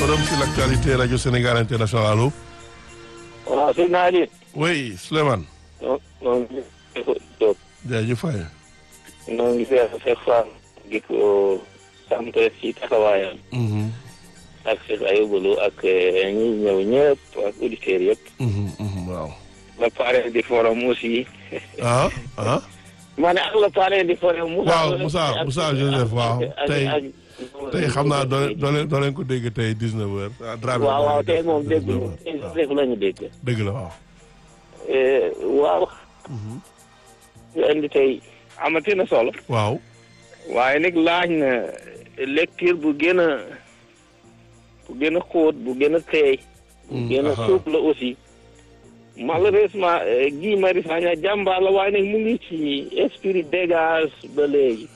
forum sur l'actualité radio Sénégal international allo. waaw sëñ naa leen. oui Souleymane. non non Diop. jaajëf Faye. noo ngi seet Cheikh Fall di ko sant ci taxawaayam. ak Cheikh Ayoubalou ak ñi ñëw ñëpp ak auditeurs yëpp. waaw. la parrain du forum aussi. ah ah. ma ne ak la parrain du forum. waaw Moussa Moussa Joseph waaw tey tey xam naa doo leen doo leen ko dégg tey 19h. Dramé waaw waaw tey moom dégg rek la ñu dégg. dëgg la waaw. waaw. nga indi tey amati na solo. waaw. waaye nag laaj na lecture bu gën a bu gën a xóot bu gën a teey. bu gën a suuf la aussi. malheureusement Guy Marius Sagna jàmbaar la waaye nag mu ngi ci esprit dégage ba léegi.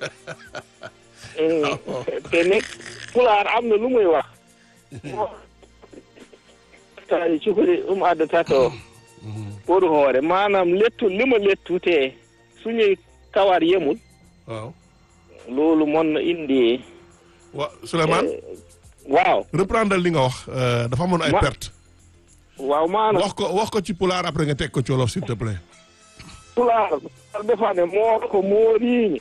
te nag pulaar am na lu muy wax. taali cukuri um adda tato pour hoore maanaam lettu li ma lettu te suñuy kawar yemul. waaw. loolu mën na indi. wa Souleymane. waaw. reprendre li nga wax dafa amoon ay perte. waaw maanaam wax ko wax ko ci pulaar après nga teg ko ci wolof s'il te plaît. pulaar defa ne moo ko mooriiñi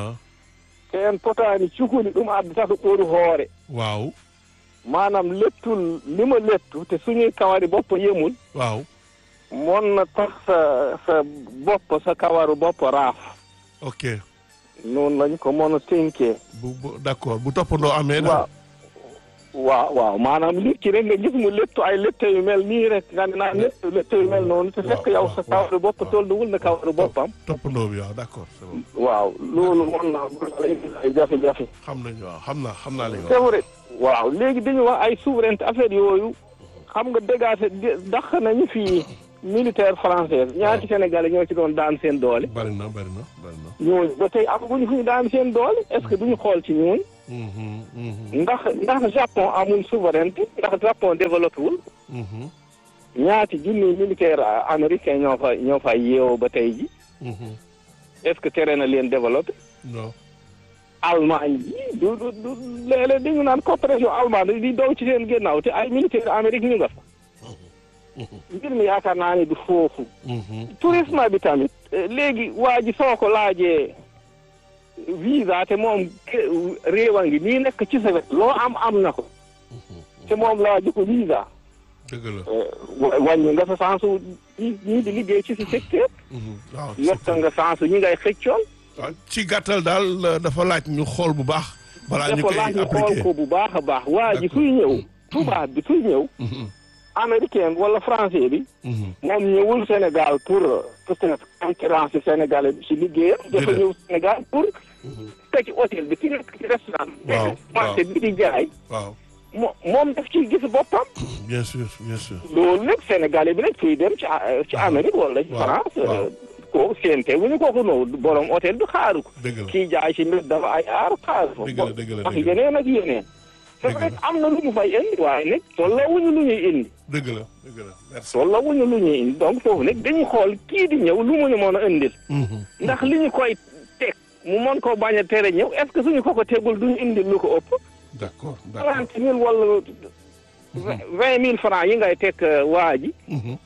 ken potaani cukuli ɗum addata ko ɓoru hoore waaw. maanaam lettul lima lettu te suñuy kawari bopp yemul waaw. mon na tax sa sa bopp sa kawaru bopp raaf ok. noonu lañ ko mën a tënkee bu bu d'accord bu toppandoo amee. waaw waaw waaw maanaam nit ki rek nga gis mu lettu ay lette yu mel nii rek nga ne naa lettu lette yu mel noonu te fekk yow sa kawaru bopp tolluwul na kawaru boppam toppandoo bi waaw d'accord c'est bon. waaw loolu mën naa ay jafe-jafe xam nañu waaw xam naa xam naa li nga c'est wax. vrai waaw léegi dañu wax ay souveraineté affaire yooyu xam nga dégagé dàq nañu fii militaire français ñaati sénégalais ñoo ci doon daan seen doole bari na bari na bari na. ñooñu ba tey amaguñu fu ñu daan seen doole est-ce que duñu xool ci ñooñu Mhm, mhm, ndax ndax Japon amul souveraineté ndax Japon développé wul mhm, ñaati junni militaire américain ñoo fa ñoo fa yeewoo ba tey ji mhm. est-ce que tere na leen développé non. Allemagne ji du du du léeg-léeg dañu naan coopération allemande di dow ci seen ginnaaw te ay militaire Amérique ñu nga fa mbir mi yaakaar naa ne du foofu Mhm, tourisme bi tamit eh, léegi waa ji soo ko laajee visa te moom ke- réewa ngi nii nekk ci sa wet loo am am na ko te moom laaju ko visa dëgg la. eh, wa- wàññi nga sa sansu ñi ñii di liggéey ci si secteur Mhm, waaw yokk nga sansu ñi ngay xëccoon waaw ci gàttal daal euh, dafa laaj ñu xool bu baax. balaa ñu dafa koy laaj ñu xool appliquer. ko bu baax a baax waa ji D'accord. suy ñëw tubaab bi suy ñëw Mhm, américain wala français bi mhm. moom ñëwul Sénégal pour peut-être concurrence sénégalais bi ci liggéeyam dafa Déedéet. ñëw Sénégal pour te ci hôtel bi ci nekk ci restaurant Waaw, marché bi di jaay waaw mo moom daf ciy gis boppam bien sûr bien sûr. loolu nag sénégalais bi nag fuy dem ci ci Amérique wala ci Waaw, France waaw. kooku séente wu ñu kooku noonu borom hôtel bi xaaru ko dëgg la kii jaay ci mbir dafa ay aar xaaru ko Dëgg la, dëgg la, ak dëgg la. yeneen ak yeneen c'est Dëgg vrai la. am na lu ñu fay indi waaye nag tollawuñu lu ñuy indi dëgg la dëgg la merci. tollawuñu lu ñuy indi donc foofu nag dañuy xool kii di ñëw lu mu ñu mën a indil Mhm, ndax li ñu koy teg mu mën koo bañ a tere ñëw est-ce que suñu ko ko tegul duñu indil lu ko ëpp d'accord d'accord. trente mille wala vingt mille francs yi ngay teg waa ji Mhm,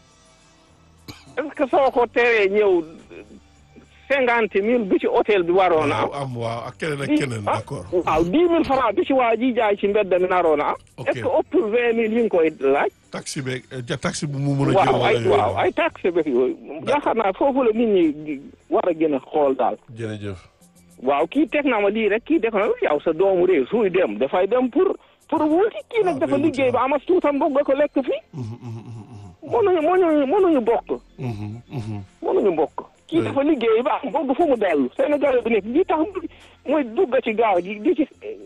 est-ce que soo ko teree ñëw cinquante mille bi ci hôtel bi waroon a am waaw am waaw ak keneen ak dix- keneen ah, d'accord. waaw dix mille francs bi ci waa ji jaay ci mbedd mi naroon a am Ok. est-ce que ëppul vingt mille yi nga koy laaj taxi beeg ja taxi bu mu mën a jël waaw wala ay yooyu. waaw ay taxe beeg yooyu yaakaar naa foofu la nit ñi war a gën a xool daal jërëjëf. waaw kii teg na ma lii rek kii def na yow sa doomu réew suy dem dafay dem pour pour wuti kii nag Ah, dafa day wuti, liggéey ba amas tuutam bokk nga ko lekk fii Mhm, mhm, mhm, mhm. mënuñu mënuñu mënuñu bokk Mhm, mhm. mënuñu bokk kii Oui. dafa liggéey ba am bokk fu mu dellu Sénégal bi nekk li tax muy dugg ci gaal gi di ci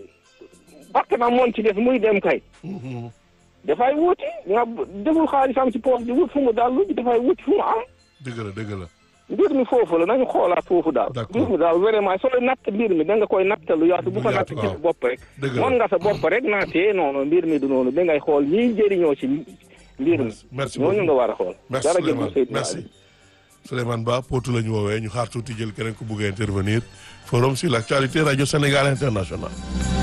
bakk na moon ci def muy dem kay Mhm. dafay wuti nga deful xaalisam ci poos di wut fu mu dallu dafay wuti fu mu am dëgg la dëgg la. mbir mi foofu la nañu xoolaat foofu daal D'accord. mbir mi daal vraiment sooy natt mbir mi da nga koy nattalu yaatu bu Lu ko natt yaatu, ci waaw. sa bopp rek dëgg la mën nga sa bopp rek naatee noonu mbir mi du noonu da ngay xool ñiy jëriñoo ci mbir mi merci ñooñu beaucoup nga war a xool merci jërëjëf Souleymane Seydina merci Ali. Souleymane Ba Potou la ñu woowee ñu xaar tuuti jël keneen ku bugg a intervenir forum sur l'actualité radio Sénégal international